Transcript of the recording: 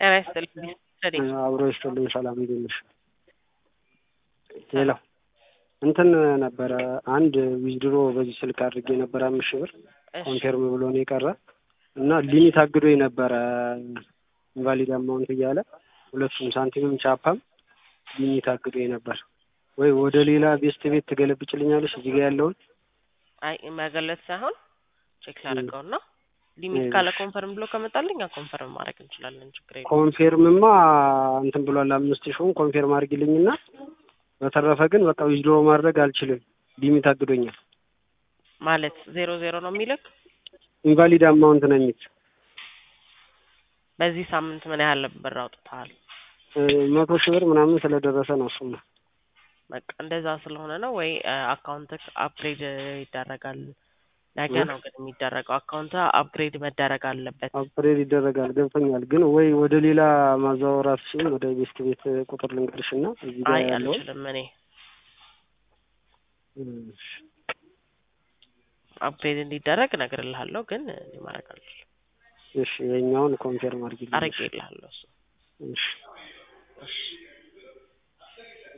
ጤና ይስጥልኝ ዘዴ አብሮ ይስጥልኝ። ሰላም እንዴት ነሽ? ሌላ እንትን ነበረ አንድ ዊዝድሮ በዚህ ስልክ አድርጌ ነበረ አምስት ሺህ ብር እሺ ኮንፌርም ብሎ ነው የቀረ እና ሊሚት አግዶ የነበረ ኢንቫሊድ አማውንት እያለ ሁለቱም ሳንቲምም ቻፓም ሊሚት አግዶ ነበር። ወይ ወደ ሌላ ቤስት ቤት ትገለብጭልኛለሽ እዚህ ጋር ያለውን አይ መገለጽ ሳይሆን ቼክ ላደርገው ነው። ሊሚት ካለ ኮንፈርም ብሎ ከመጣልኝ ኮንፈርም ማድረግ እንችላለን። ችግር የለም። ኮንፌርምማ እንትን ብሏል አምስት ሺውን ኮንፌርም አድርጊልኝና በተረፈ ግን በቃ ዊዝድሮ ማድረግ አልችልም ሊሚት አግዶኛል። ማለት ዜሮ ዜሮ ነው የሚልክ። ኢንቫሊድ አማውንት ነው የሚል በዚህ ሳምንት ምን ያህል ብር አውጥተሃል? መቶ ሺህ ብር ምናምን ስለደረሰ ነው እሱማ በቃ እንደዛ ስለሆነ ነው ወይ አካውንት አፕግሬድ ይደረጋል። ነገ ነው ግን የሚደረገው። አካውንት አፕግሬድ መደረግ አለበት። አፕግሬድ ይደረጋል ገብቶኛል። ግን ወይ ወደ ሌላ ማዛወር አትችይም? ወደ ቤስት ቤት ቁጥር ልንገርሽ እና እዚህ ጋር አይ ያለውን አልችልም። እኔ እሺ። አፕግሬድ እንዲደረግ እነግርልሃለሁ፣ ግን እኔ ማድረግ አልችልም። እሺ የኛውን ኮንፌርም አድርጊልኝ። አድርጌልሃለሁ እሱ እሺ እሺ